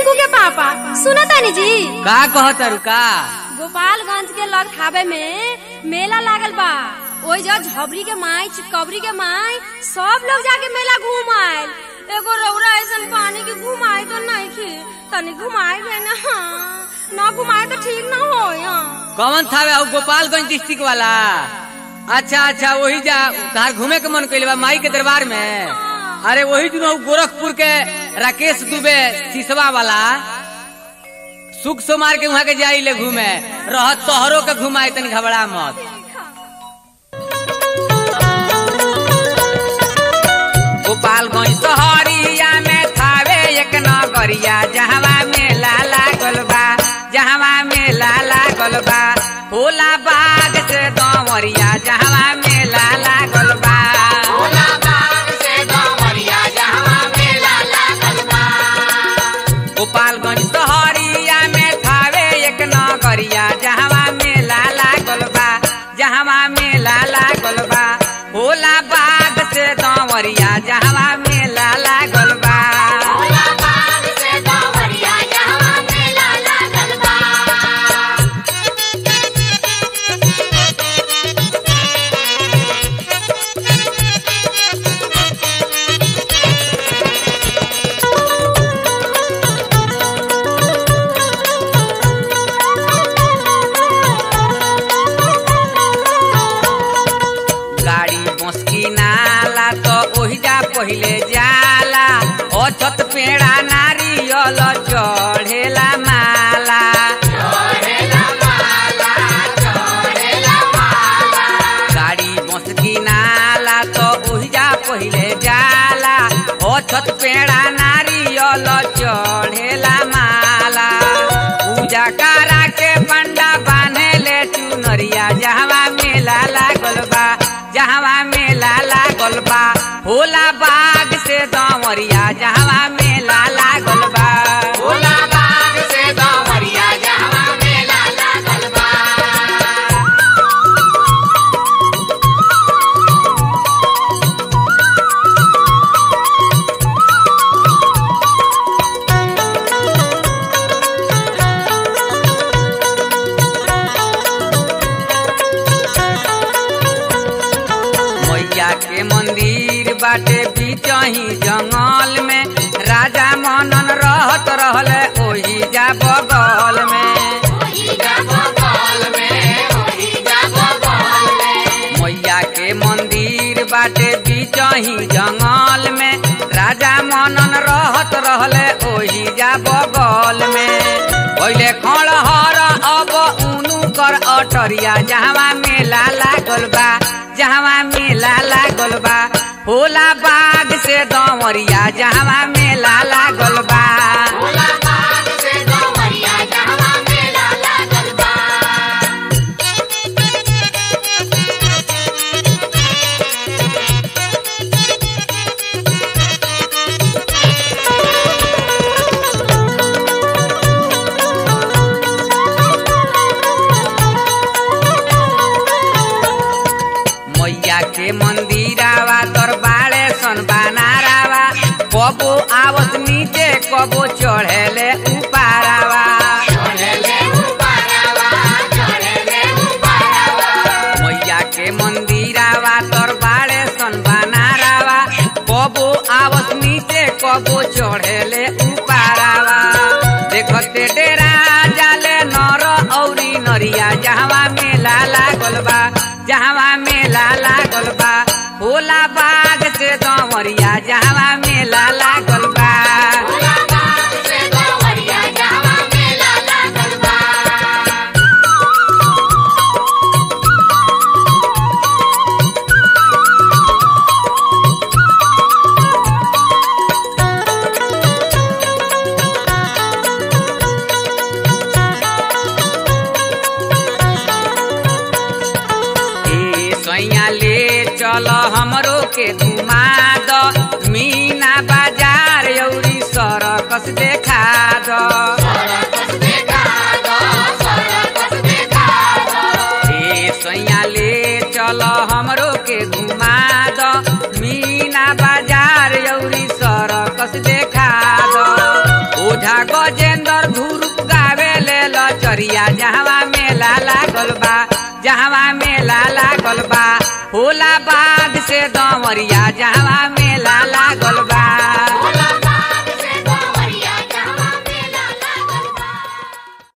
टिंकू के पापा सुना तानी जी का कहत रुका गोपालगंज के लग थावे में मेला लागल बा ओई जो झबरी के माई चितकबरी के माई सब लोग जाके मेला घूम आयल एगो रौरा ऐसन पानी के घुमाए तो नहीं खे तनी घुमाए गए ना ना घुमाए तो ठीक ना हो कौन था वे गोपालगंज डिस्ट्रिक्ट वाला अच्छा अच्छा वही जा तार घूमे के मन कइले बा माई के दरबार में अरे वही दिन उ गोरखपुर के राकेश दुबे सिसवा वाला सुख सोमार के वहाँ के जाई ले घूमे रह तोहरो के घुमाए तनी घबरा मत गोपालगंज शहरिया में थावे एक नगरिया जहवा मेला लागल बा जहवा मेला लागल बा होला बाग से दमरिया जहवा मेला लागल बा गोपालगंज शहरिया में थावे एक नगरिया जहवा मेला लागल बा जहवा मेला लागल बा होला बाग से दमरिया जहवा मेला लागल बा गाड़ी बसकी नाला तो ओहिजा पहिले जाला अछत पेड़ा नारियल चढ़ेला माला गाड़ी बसकी नाला तो ओहिजा पहिले जाला अछत पेड़ा नारियल चढ़ेला माला पूजा करा के पंडा बांधे ले चुनरिया जहवा मेला लागल बा जहवा मेला लागल बा होला बाग से दमरिया जहवा मेला लागल बा होला बाग से दमरिया जहवा मेला लागल बा मैया के मंदिर बाटे बीचही जंगल में राजा मनन रहत रहले ओही जा बगल में मैया के मंदिर बाटे बीचही जंगल में राजा मनन रहत रहले ओही जा बगल में पहिले खड़हर अब उनु कर अटरिया जहवा मेला लागल बा जहवा मेला लागल बा होला बाग से दमरिया जहवा मेला लागल बा मैया के मंदिरावा दरबारे सन बनारावा कबो आवत नीचे कबो चढ़ेले उपारावा मैया के मंदिरावा दरबारे सन बनारावा कबो आवत नीचे कबो चढ़ेले उपारावा देखते डेरा जाले नर औरी नरिया जहवा मेला लागल बा जहवा मेला लागल बा होला बाग से दमरिया जहवा मेला लागल बा ए सैया ले चल हमरो के घुमा द मीना बाजार यौरी सरकस देखा द ए सैया ले चल हमरो के घुमा द मीना बाजार यौरी सरकस देखा द ओ ओझा गजेंद्र धुरुप गावे ले लचरिया जहवा मेला लागल बा जहवा मेला लागल बा होला बाग से दमरिया जहवा